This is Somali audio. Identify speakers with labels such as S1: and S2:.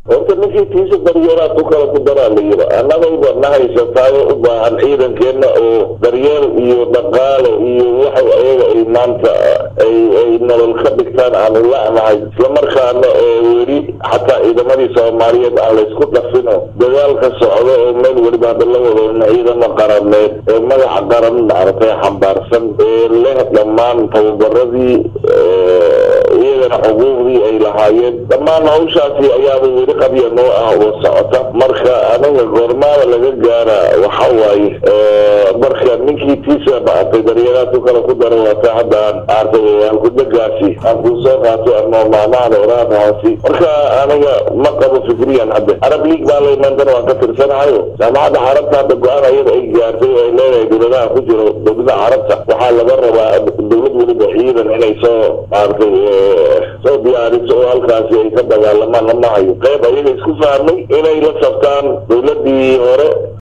S1: horta ninkii tiisa daryeelaa ku kala ku daraa la yiri annagayba na haysataayo u baahan ciidankeenna oo daryeel iyo dhaqaale iyo waxa ayaga ay maanta ay ay nolol ka dhigtaan aanu la'nahay islamarkaana oo weli xataa ciidamadii soomaaliyeed aan laysku dhafino dagaalka socdo oo meel weliba hadda la wado ciidamo qarameed ee magaca qaran maaragtay xambaarsan ee leh dhammaan tababaradii iyagana xuquuqdii ay lahaayeen dhammaan hawshaasi ayaaba weli qabya noo ah oo socota marka aniga goormaada laga gaara waxa waaye marka ninkii tiisa maaragtay daryeelaad ku kala ku dara waata hadda aan maaragtay halkudagaasi aan kuu soo qaato ama maamaada oraadahaasi marka aniga ma qabo fikriyan hadda arab league baa laymantan waan ka tirsanahayo jaamacadda carabta hadda go-aan ayada ay gaartay oo ay leedahay dowladaha ku jiro dowladaha carabta waxaa laga rabaa dowlad weliba ciidan inay soo maaragtay soo diyaariso oo halkaasi ay ka dagaalamaan lama hayo qayb ayaga isku fahmay inay la sabtaan dowladii hore